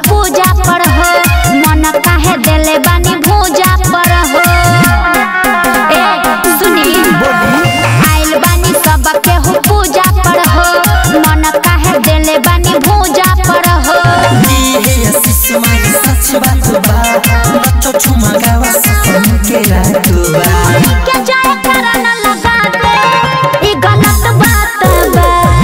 पूजा पर हो मन काहे देले बानी भूजा पर हो ए सुनी आइल बानी सब केहू पूजा पर हो मन काहे देले बानी भूजा पर हो हे आशीष मारी सच बात बा बच्चो छुमा गावा सपन के रात बा के जाए करन लगा दे ई गलत बात बा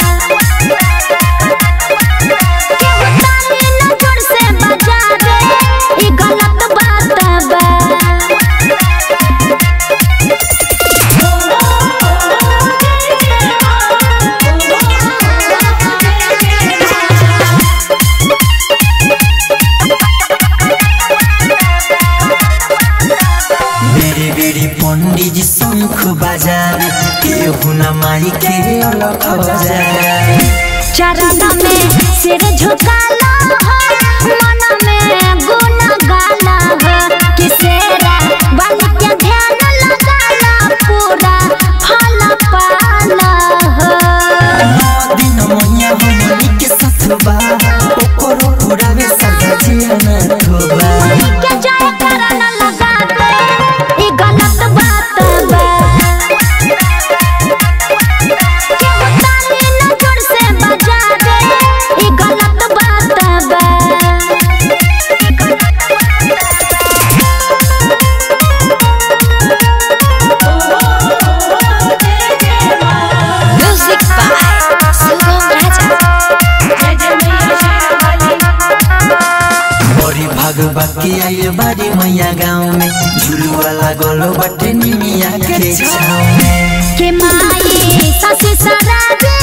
केहू ताली न जोर से बजा दे ई गलत बात बा बेरे बेरे पंडित जी शंख बजावे केहू न माई के अलख बजावे चरण में सिर झुकाला हो मन में गुण गाला हो किसेरा बन के ध्यान लगाला पूरा फल पाला हो दिन मैया हमनी के साथ बा ओकरो पुरावे सदा जियाना धोबा के जाए करन लगा दे ई गलत बात बा केहू ताली न जोर से बजा दे ई गलत बात बा Music by Sugam Raja. बड़ी भागवती आइल बारी मैया गाँव में झुलुआ लागल बाटे निमिया के छाव में के माई ससी सराजे